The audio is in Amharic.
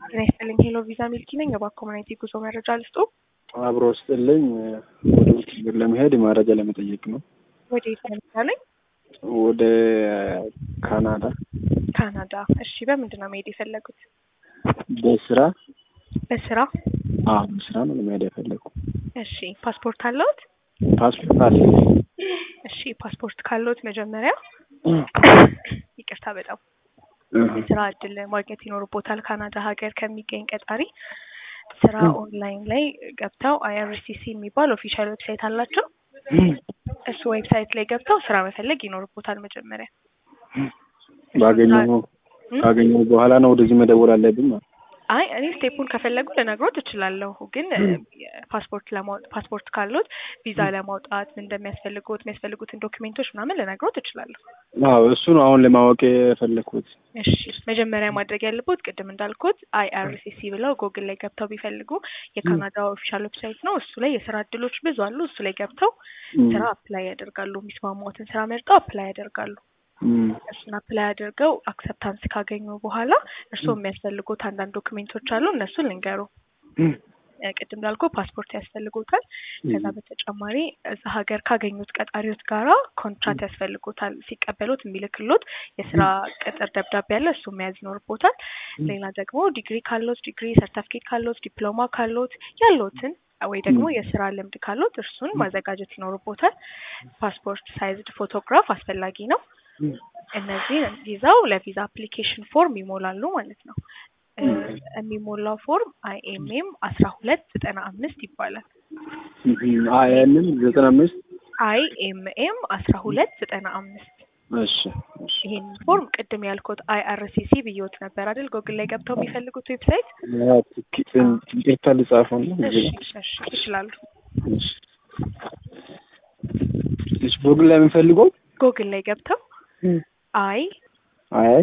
ጤና ይስጥልኝ። ሄሎ ቪዛ ሚልኪ ነኝ። የባንክ ኮሚኒቲ ጉዞ መረጃ ልስጡ። አብሮ ስጥልኝ ወደ ውጭ ሀገር ለመሄድ መረጃ ለመጠየቅ ነው። ወደ የት ነው የምትላለኝ? ወደ ካናዳ ካናዳ። እሺ፣ በምንድን ነው መሄድ የፈለጉት? በስራ በስራ። አዎ በስራ ነው ለመሄድ የፈለጉ። እሺ፣ ፓስፖርት አለዎት? ፓስፖርት አለ። እሺ፣ ፓስፖርት ካለዎት መጀመሪያ ይቅርታ በጣም የስራ እድል ማግኘት ይኖርቦታል። ካናዳ ሀገር ከሚገኝ ቀጣሪ ስራ ኦንላይን ላይ ገብተው አይአርሲሲ የሚባል ኦፊሻል ዌብሳይት አላቸው። እሱ ዌብሳይት ላይ ገብተው ስራ መፈለግ ይኖርቦታል መጀመሪያ። ባገኘው ካገኘው በኋላ ነው ወደዚህ መደወል አለብኝ ማለት አይ እኔ ስቴፑን ከፈለጉ ልነግሮት እችላለሁ። ግን ፓስፖርት ለማውጣት ፓስፖርት ካሉት ቪዛ ለማውጣት ምን እንደሚያስፈልጉት የሚያስፈልጉትን ዶክሜንቶች ምናምን ልነግሮት እችላለሁ። አዎ እሱ ነው አሁን ለማወቅ የፈለግኩት። እሺ መጀመሪያ ማድረግ ያለበት ቅድም እንዳልኩት አይአርሲሲ ብለው ጎግል ላይ ገብተው ቢፈልጉ የካናዳ ኦፊሻል ዌብሳይት ነው። እሱ ላይ የስራ እድሎች ብዙ አሉ። እሱ ላይ ገብተው ስራ አፕላይ ያደርጋሉ። የሚስማማዎትን ስራ መርጠው አፕላይ ያደርጋሉ። እሱን አፕላይ አድርገው አክሰፕታንስ ካገኙ በኋላ እርስዎ የሚያስፈልጉት አንዳንድ ዶክሜንቶች አሉ። እነሱን ልንገሩ። ቅድም እንዳልኩ ፓስፖርት ያስፈልጎታል። ከዛ በተጨማሪ እዛ ሀገር ካገኙት ቀጣሪዎች ጋራ ኮንትራት ያስፈልጎታል። ሲቀበሉት የሚልክሎት የስራ ቅጥር ደብዳቤ ያለ እሱ መያዝ ይኖርቦታል። ሌላ ደግሞ ዲግሪ ካሎት ዲግሪ፣ ሰርተፍኬት ካሎት፣ ዲፕሎማ ካሎት ያሉትን ወይ ደግሞ የስራ ልምድ ካሎት እርሱን ማዘጋጀት ይኖርቦታል። ፓስፖርት ሳይዝድ ፎቶግራፍ አስፈላጊ ነው። እነዚህ ይዘው ለቪዛ አፕሊኬሽን ፎርም ይሞላሉ ማለት ነው። የሚሞላው ፎርም አይኤምኤም አስራ ሁለት ዘጠና አምስት ይባላል። አይኤምኤም ዘጠና አምስት አይኤምኤም አስራ ሁለት ዘጠና አምስት እሺ ይህን ፎርም ቅድም ያልኩት አይአርሲሲ ብዬዎት ነበር አይደል? ጎግል ላይ ገብተው የሚፈልጉት ዌብሳይት ይቅርታ ልጻፈው ነው። ይችላሉ። ጎግል ላይ የምፈልገው ጎግል ላይ ገብተው አይ አይ